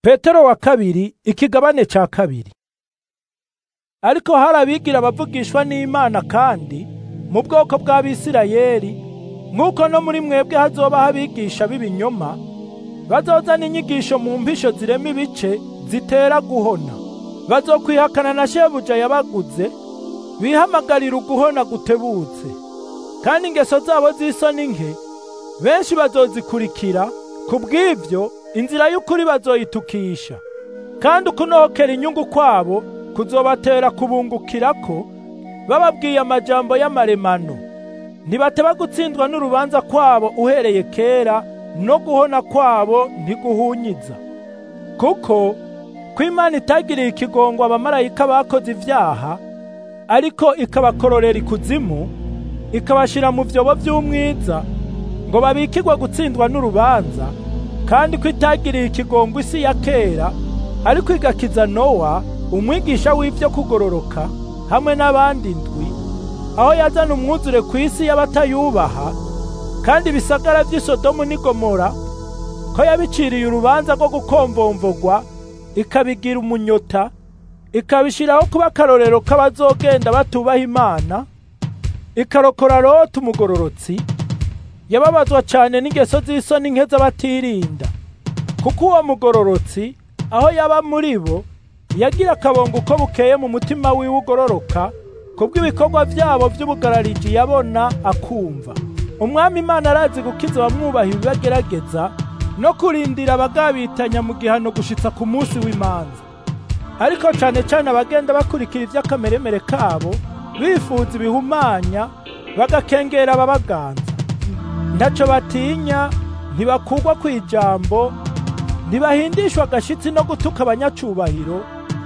petero wa kabiri ikigabane ca kabiri ariko hari abigira abavugishwa n'imana kandi mu bwoko bw'abisirayeli nk'uko no muri mwebwe hazobaho abigisha b'ibinyoma bazozana inyigisho mu mpisho zirema ibice zitera guhona bazokwihakana na shebuja yabaguze bihamagarira uguhona gutebutse kandi ingeso zabo z'isoni nke benshi bazozikurikira ku bw'ivyo inzira y'ukuri bazoyitukisha kandi ukunohokera inyungu kwabo kuzobatera kubungukirako bababwiye amajambo y'amaremano ntibateba gutsindwa n'urubanza kwabo uhereye kera no guhona kwabo ntiguhunyiza kuko ko imana itagiriye ikigongo abamarayika bakoze ivyaha ariko ikabakororera ikuzimu ikabashira mu vyobo vy'umwiza ngo babikirwe gutsindwa n'urubanza kandi ko itagiriye ikigongo isi ya kera ariko igakiza nowa umwigisha w'ivyo kugororoka hamwe n'abandi ndwi aho yazana umwuzure ku isi y'abatayubaha kandi ibisagara vy'i Sodomu n'i Gomora ko yabiciriye urubanza rwo gukomvomvogwa ikabigira umunyota ikabishiraho kuba akarorero k'abazogenda batubaha imana ikarokora Loti umugororotsi yababazwa cane n'ingeso z'isoni nke z'abatirinda kuko uwo mugororotsi aho yaba muri bo yagira akabongo uko bukeye mu mutima wiwe ugororoka kubw'ibikorwa vyabo vy'ubugarariji yabona akumva umwami imana arazi gukiza abamwubaha ibibagerageza no kurindira abagabitanya mu gihano gushitsa ku munsi w'imanza ariko cane cane abagenda bakurikira ivy'akameremere kabo bifuza ibihumanya bagakengera ababaganza ntaco batinya ntibakugwa kw'ijambo ntibahindishwa agashitsi no gutuka abanyacubahiro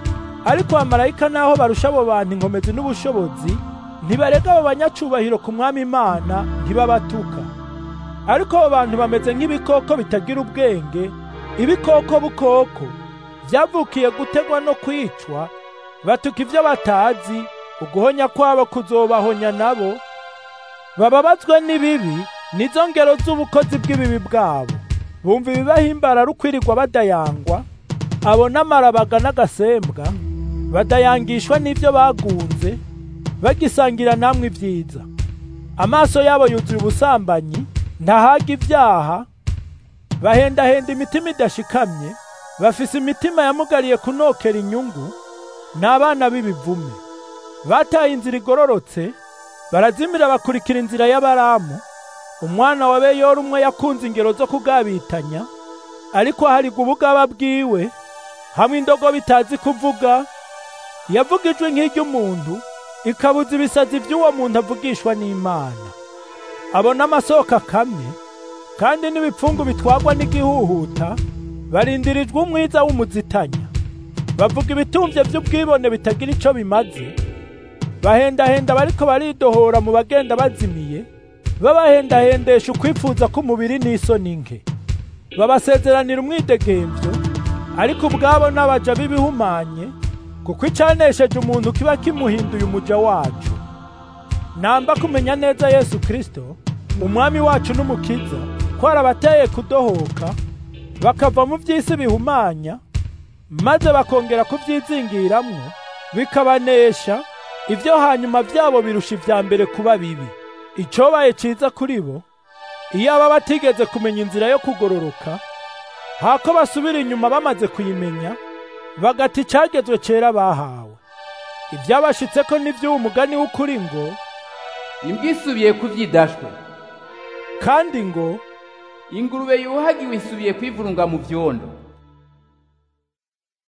ariko abamarayika naho barusha abo bantu inkomezi n'ubushobozi ntibarega abo banyacubahiro ku mwami imana ntibabatuka ariko abo bantu bameze nk'ibikoko bitagira ubwenge ibikoko bukoko vyavukiye gutegwa no kwicwa batuka ivyo batazi uguhonya kwabo kuzobahonya nabo bababazwe n'ibibi nizo ngero z'ubukozi bw'ibibi bwabo bumva ibibahimbara rukwirirwa badayangwa abo n'amarabaga n'agasembwa badayangishwa n'ivyo bagunze bagisangira namwe ibyiza amaso yabo yuzuye ubusambanyi ntahaga ivyaha bahendahenda imitima idashikamye bafise imitima yamugariye kunokera inyungu n'abana b'ibivume bataye inzira igororotse barazimira bakurikira inzira y'abaramu umwana wa beyora umwe yakunze ingero zo kugabitanya ariko harigwa ubugaba bwiwe hamwe indogo bitazi kuvuga yavuga ijwi nk'iry'umuntu ikabuza ibisazi by'uwo muntu avugishwa n'imana abona amasoko akamye kandi n'ibipfungu bitwagwa n'igihuhuta barindirijwe umwiza w'umuzitanya bavuga ibitumvye vy'ubwibone bitagira ico bimaze bahendahenda bariko baridohora mu bagenda bazimiye babahendahendesha ukwifuza k'umubiri n'isoni nke babasezeranira umwidegemvyo ariko ubwabo n'abaja b'ibihumanye kuko icanesheje umuntu kiba kimuhinduye umuja wacu namba kumenya neza yesu kristo umwami wacu n'umukiza ko arabateye kudohoka bakava mu vy'isi bihumanya maze bakongera kuvyizingiramwo bikabanesha ivyo hanyuma vyabo birusha ivya mbere kuba bibi icobaye ciza kuri bo iyo aba batigeze kumenya inzira yo kugororoka hako basubira inyuma bamaze kuyimenya bagata icagezwe cera bahawe ivyabashitseko n'ivy'uwo mugani w'ukuri ngo imbwa isubiye ku vyidashwe kandi ngo ingurube yuhagiwe isubiye kwivurunga mu vyondo